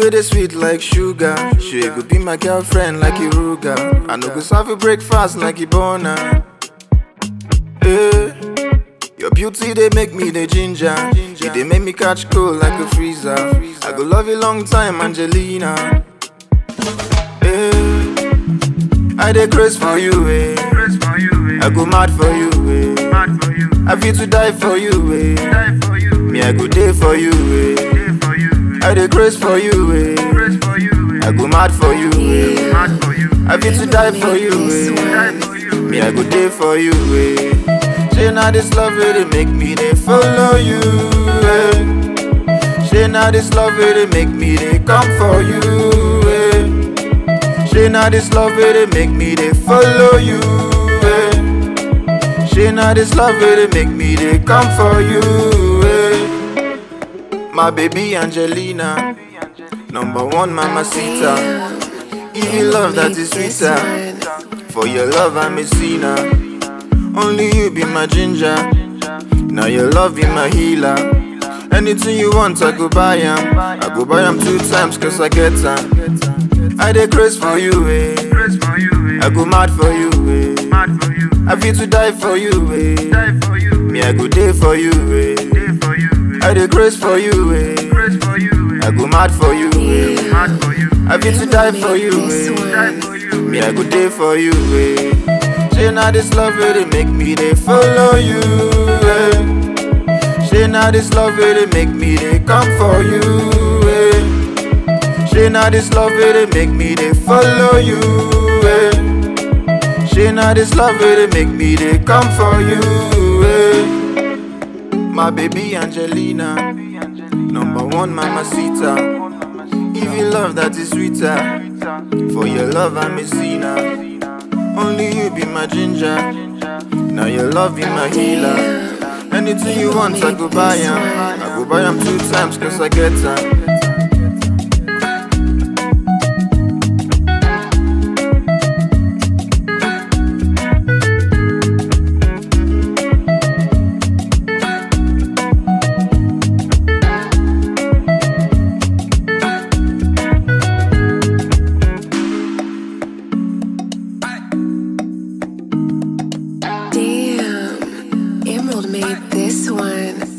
wey dey sweet like sugar. She go be my girlfriend like Iruga. I no go serve you breakfast like Ibona. Eh, Your beauty they make me the ginger. You they make me catch cold like a freezer. I go love you long time, Angelina. Eh, I dey craze for you, eh. I go mad for you, eh. I feel to die for you, eh. Me I go day for you, eh. I dey craze for you, eh. I go mad for you, eh. I feel to die for you, eh. Me I go day for you, eh. Say now this love really make me they follow you, eh. Say now this love really make me they come for you, eh. Say now this love really make me they follow you, eh. Say now this love really make me they come for you, eh. My baby Angelina, number one mamacita. If you love that is sweeter, for your love I'm a sinner. Only you be my ginger. Now your love be my healer. Anything you want, I go buy 'em. I go buy 'em two times cause I get 'em. I dey craze for you, eh. I go mad for you, eh. I feel to die for you, eh. Me, I go day for you, eh. I dey craze for you, eh. I go mad for you, eh. I feel to die for you, eh. Me, I go day for you, eh. Say now this love really make me they follow you, eh. Say now this love really make me they come for you, eh. Say now this love really make me they follow you, eh. Say now this love really make me they come for you, eh. My baby Angelina, number one mamacita. If you love that is sweeter, for your love I'm a sinner. Only you be my ginger. Now your love be my healer. Anything you want, I go buy 'em. I go buy 'em two times cause I get 'em. Damn, Emerald made this one.